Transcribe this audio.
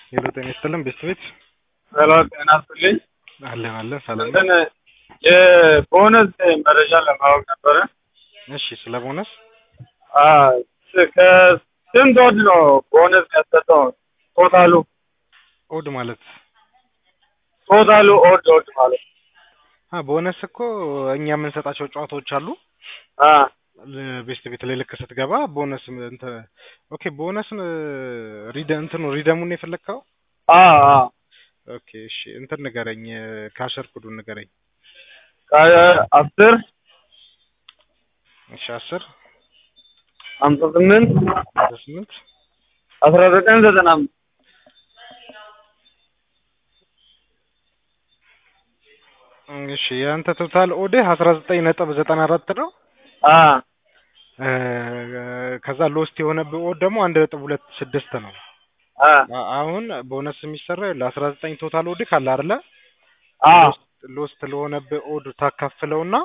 ሄሎ ጤና ይስጥልን ቤተሰቤት ሄሎ ጤና ይስጥልኝ። አለን አለን ሰላም ነው። እንትን የቦነስ መረጃ ለማወቅ ነበረ። እሺ ስለ ቦነስ አዎ፣ ከስንት ወድ ነው ቦነስ ያሰጠው? ቶታሉ ኦድ ማለት ቶታሉ ኦድ ኦድ ማለት አ ቦነስ እኮ እኛ የምንሰጣቸው ጨዋታዎች አሉ አ ቤስት ቤት ላይ ልክ ስትገባ ቦነስ እንትን ኦኬ ቦነስ ሪደ እንትኑ ሪደሙን የፈለግከው አ አ ኦኬ እሺ እንትን ንገረኝ ካሸር ኩዱን ንገረኝ አስር እሺ አስር ሀምሳ ስምንት ስምንት አስራ ዘጠኝ ዘጠና አምስት እሺ የአንተ ቶታል ኦድህ አስራ ዘጠኝ ነጥብ ዘጠና አራት ነው አ ከዛ ሎስት የሆነብህ ኦድ ደግሞ አንድ ነጥብ ሁለት ስድስት ነው አ አ- አሁን ቦነስ የሚሰራው ለአስራ ዘጠኝ ቶታል ኦድ ካለ አይደለ አ ሎስት ለሆነብህ ኦድ ታካፍለውና